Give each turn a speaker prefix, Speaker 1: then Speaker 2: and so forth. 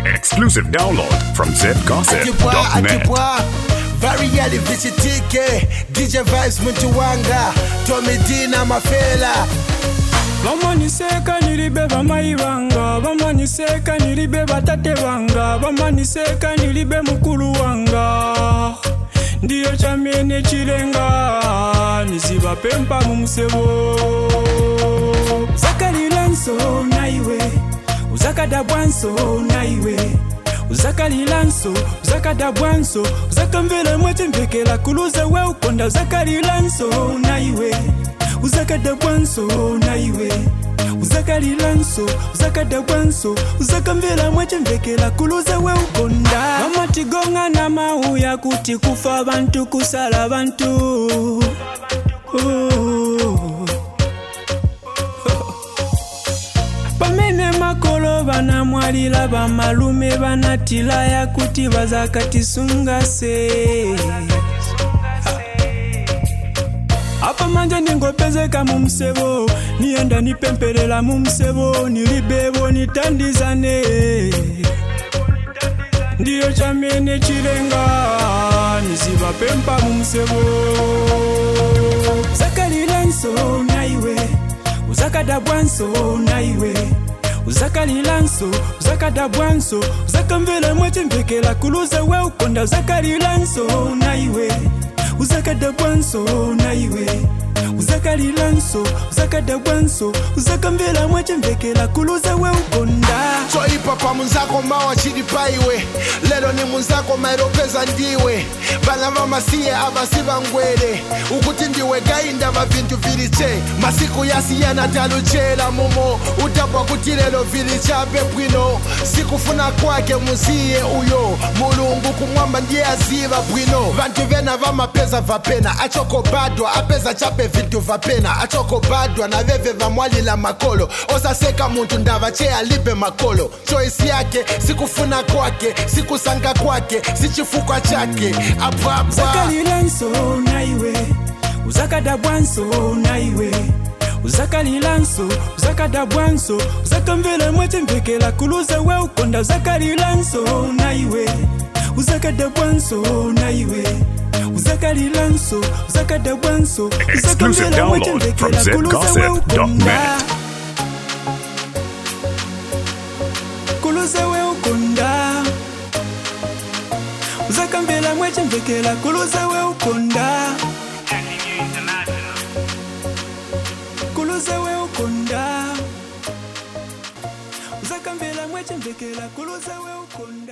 Speaker 1: Exclusive download from
Speaker 2: Atibwa,
Speaker 1: zgossip.net.
Speaker 2: atibwa Very early visitike DJ Vibes muntu wanga Tommy D na mafela
Speaker 3: bamaniseka nilibe bamayi banga bamaniseka nilibe batate banga bamaniseka nilibe mukulu wanga ndiyo chamene chilenga nizibapempa mu musebo uzakalila nso naiwe uzakadabwa nso naiwe uzakalila nso uzakadabwa nso uzakamvela mwetembekela kuluza we ukonda uzakalila nso naiwe uzakadabwa nso naiwe uzakalila nso uzakadabwa nso uzakamvela mwetembekela kuluza we ukonda vamatigonga na mauya kuti kufa abantu kusala bantu oh. pamene makolo banamwalira bamalume banatilaya kuti bazakatisungase apa manje ningopezeka mu msebo niyenda nipempelela mu msebo nilibebo nitandizane ndiyo chamene chilenga nizibapempa mu msebo uzakalila nso naiwe uzakadabwa nso naiwe uzakalila nso uzakadabwa nso uzakamvela mwechembekela kuluza we ukonda uzakalila nso naiwe uzakadabwa nso naiwe uzakalila nso uzakadabwa nso uzakamvela mwechembekela kuluza we ukonda
Speaker 2: choipa pa munzako mawa chili paiwe lero ni munzako mairopeza ndiwe vana vamasiye avasiva ngwere ukuti ndiwe gainda va vintu viliche masiku yasiyana taluchela mumo utapwa kuti lero vili chape bwino sikufuna kwake muziye uyo mulungu kumwamba ndiye aziva bwino vantu vena vamapeza vapena achokobadwa apeza chape vintu vapena achokobadwa na veve vamwalila makolo osaseka muntu ndava che alibe makolo choisi yake sikufuna kwake sikusanga kwake sichifukwa chake apapa
Speaker 3: uzakalila nso naiwe uzakadabwa nso naiwe uzakalila nso uzakadabwa nso uzakamvela mwechembekela kuluza we ukonda uzakalila nso naiwe uzakadabwa nso naiwe uzakalila nso uzakadabwa nso
Speaker 1: Exclusive
Speaker 3: uzakamvela
Speaker 1: download from
Speaker 3: mwechembekela kuluza we ukonda
Speaker 1: zgossip.net.
Speaker 3: kuluza we ukonda uzakamvela mwechembekela kuluza we ukonda kuluza we ukonda uzakamvela mwechembekela kuluza we ukonda